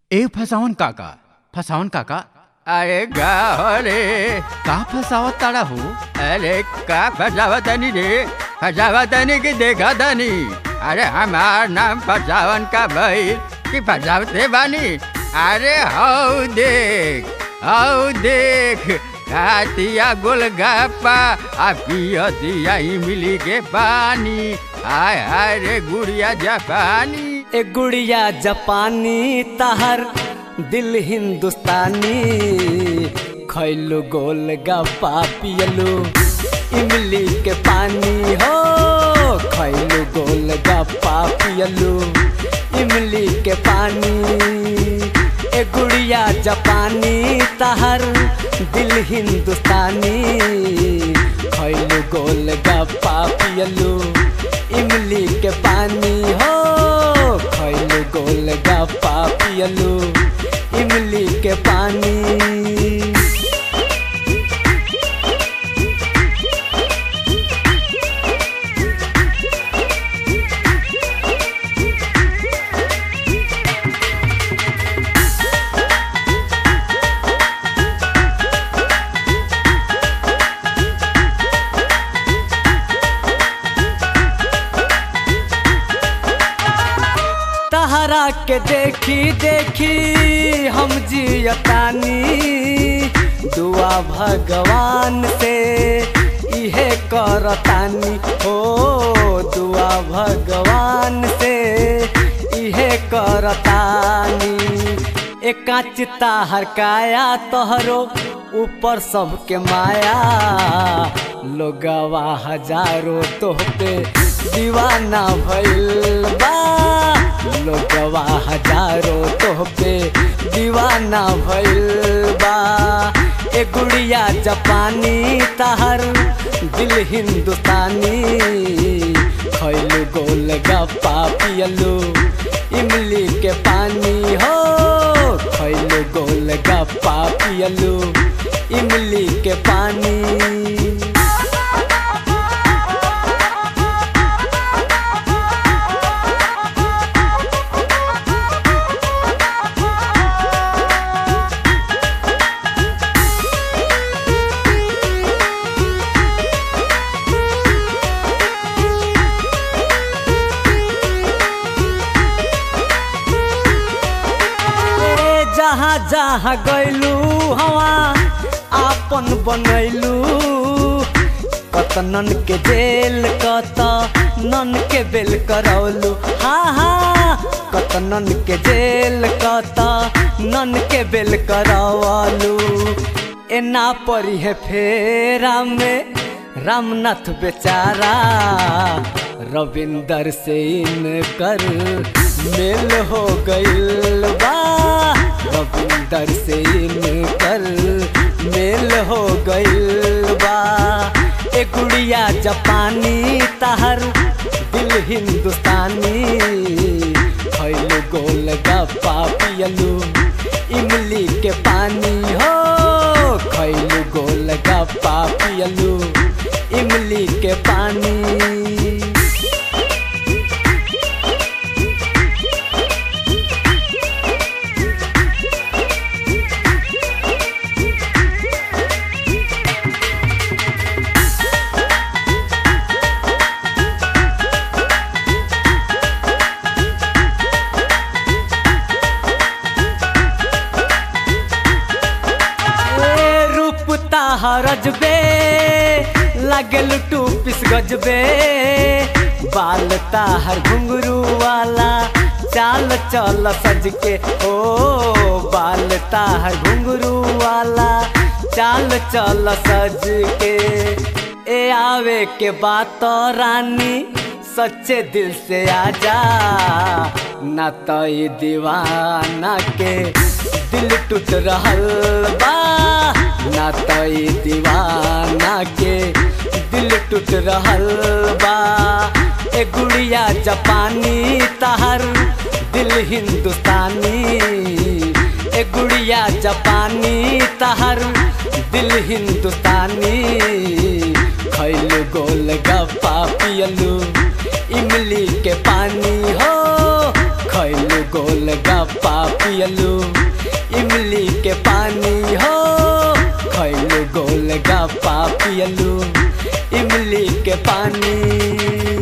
ए फसावन काका फसावन काका अरे का हो रे का फसावत ताड़ा हो अरे का फसावतनी रे फसावतनी की देखा तनी अरे हमार नाम फसावन का भाई कि फसावते बानी अरे हौ देख हौ देख खातिया गोलगप्पा आ पियतिया इमली के पानी हाय हाय रे गुड़िया जापानी ए गुड़िया जापानी तहर दिल हिंदुस्तानी खैलू गोल गप्पा पियलू इमली के पानी हो खैलू गोल गप्पा पियलू इमली के पानी ए गुड़िया जापानी तहर दिल हिंदुस्तानी खैलू गोल गप्पा पियलू इमली के पानी हो खैलू गोल गप्पा पियलू इमली के पानी तहरा के देखी देखी हम जियतानी दुआ भगवान से इहे करतानी हो दुआ भगवान से इहे करतानी एकाच ताहर काया तोहरो ऊपर सबके माया लोगवा हजारों तोहपे दीवाना भइल बा लोगवा हजारों तोहपे दीवाना भइल बा ए गुड़िया जापानी तहर दिल हिंदुस्तानी खैलू गोल गप्पा पियलू इमली के पानी हो खैलू गोल गप्पा पियलू इमली के पानी ए जहाँ जहाँ गैलू हवा आपन बनैलू कतनन के जेल कत नन के बेल करौलू हाँ हाँ कतनन के जेल कत नन के बेल करौलू एना परी है फेरा में रामनाथ बेचारा रविंदर से इनकर मेल हो गइल बा रविंदर से इनकर मेल हो गइल बा ए गुड़िया जापानी तहर दिल हिंदुस्तानी खैलू गोल गप्पा पियलू इमली के पानी हो खैलू गोल गप्पा पियलू इमली के पानी ए रूप ताहरज बे लगल टू पिस गजबे बाल ताहर घुंगरू वाला चाल चल सज के ओ बाल ताहर घुंगरू वाला चाल चल सज के ए आवे के बात रानी सच्चे दिल से आजा ना तो ये दीवाना के दिल टूट रहल बा ना तो ये दीवाना के दिल टूट रहल बा ए गुड़िया जापानी तहर दिल हिंदुस्तानी ए गुड़िया जापानी तहर दिल हिंदुस्तानी खैलू गोल गप्पा पियलू इमली के पानी हो खैलू गोल गप्पा पियलू इमली के पानी हो खैलू गोल गप्पा पियलू इमली के पानी